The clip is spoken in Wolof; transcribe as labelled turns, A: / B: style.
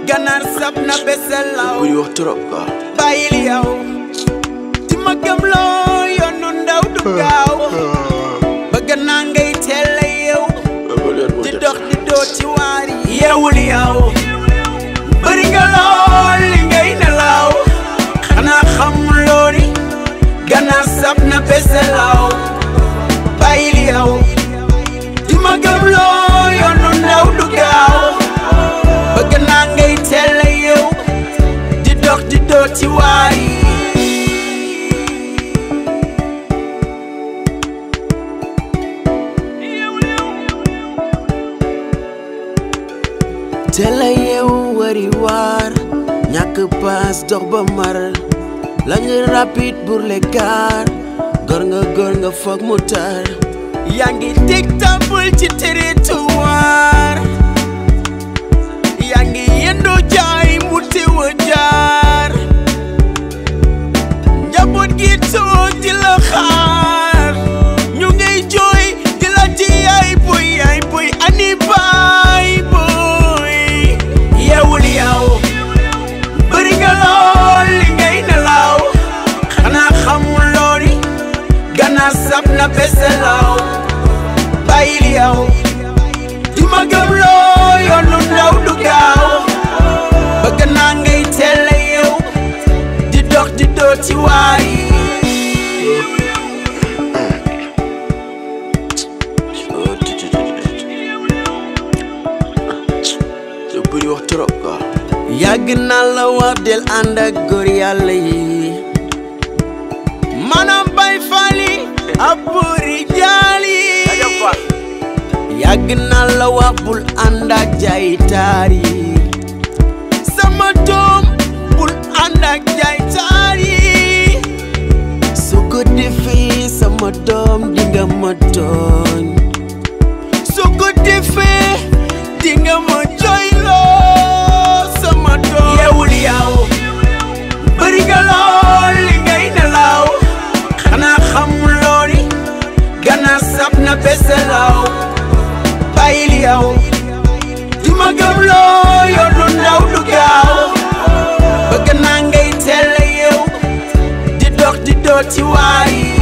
A: ganaar sab na beselaw
B: bëri wax trop quoi.
A: bàyyil yow di ma gëm loo yoonu ndaw du gaaw bëgg naa ngay teel a yeew di dox di doo ci waar yi yeewul yow bëri nga lool li ngay nelaw xanaa xamuloo ni ganaar sab na beselaw bàyyil yow di ma gëm loo yoonu ndaw du gaaw bëgg naa ngay teel a yeew di dox di doo ci waar yi teel a yeewu wari waar ñàkk paas dox ba mar la nga rapide pour les cars gor nga gor nga foog mu tar yaa ngi teg tambul ci territoire yaa ngi yendoo jaay mu teew a jaar njaboot gi toog di la xaar ñu ngay jooy di la ci yaay boy yaay boy ani baay boy yeewul yow bëri nga lool li ngay nelaw xanaa xamuloo ni ganaar sab na beselaw bàyyil yow di ma gëm loo yoonu ndaw du gaaw bëgg naa ngay teel a yeew di dox di doo ci waay
B: te bëri wax trop quoi.
A: yàgg naa la wax del ànd ak góor yàlla yi maanaam bay fali ab buuri jaal yi yàgg naa la wax bul ànd ak jaay taar yi sama doom bul ànd ak jaay taar yi su ko defee sama doom di nga ma tooñ su ko defee di nga ma jooyloo sama doom yeewul yow bëri nga lool li ngay nelaw xanaa xamuloo ni ganaar sab na beselaw bàyyil yow di ma gëm loo yoonu ndaw du gaaw bëgg naa ngay teel a yeew di dox di doo ci waay